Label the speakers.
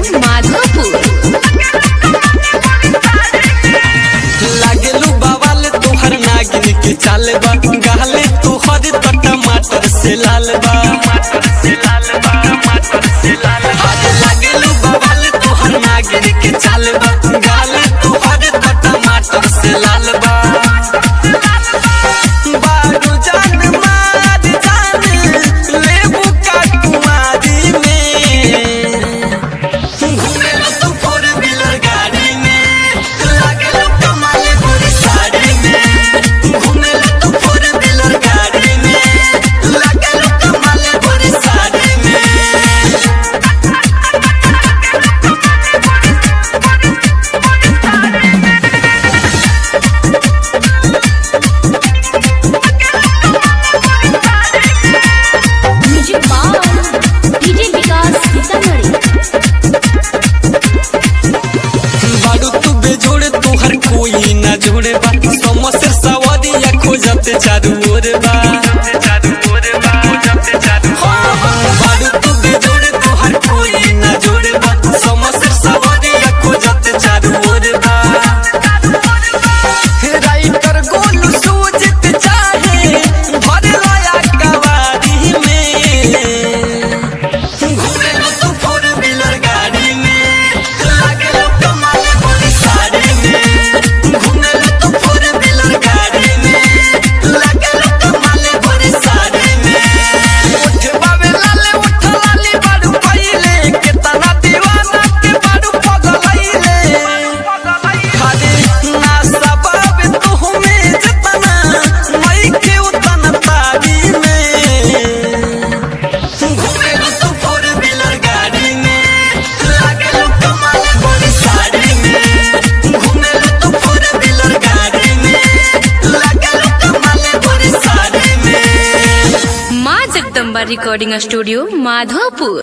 Speaker 1: माधोपुर
Speaker 2: लागलू बवाल तोहर नागिन के चाल बा गाले तोहर त टमाटर से लाल बा अरे लागलू बवाल तोहर नागिन के चाल बा गाले तोहर त टमाटर से लाल बा बारू जान मार जान लेबू का कुमारी में घूमेला तू फोर व्हीलर गाड़ी में लागेला कमाले पूरी साड़ी में घूमेला तू फोर व्हीलर गाड़ी में लागेला कमाले पूरी साड़ी में
Speaker 1: म्यूजिक बार डीजे विकास सीतामढ़ी
Speaker 2: बारू तू बेजोड़ तोहर कोई ना जोड़े बा समस्या सवारिया खोजत चारू ओर बा बारू तू बेजोड़ तोहर कोई ना जोड़े बा समस्या सवारिया खोजत चारू ओर बा राइटर गोलू सूझत चाहे भर लाया कवारी में घूमेला तू फोर व्हीलर गाड़ी में लागेला कमाले पूरी साड़ी में घूमेला तू फोर व्हीलर गाड़ी में लागेला कमाले पूरी साड़ी में उठवा में लाले उठ लाली बारू पहिले केतना दीवाना के बारू पगलैले खाली ना सबाब तू में जतना मई के उतना तारी में घूमेला तू फोर व्हीलर गाड़ी में लागेला कमाले पूरी साड़ी में घूमेला तू फोर व्हीलर गाड़ी में लागेला कमाले पूरी साड़ी में
Speaker 1: माँ जगदम्बा रिकॉर्डिंग स्टूडियो माधोपुर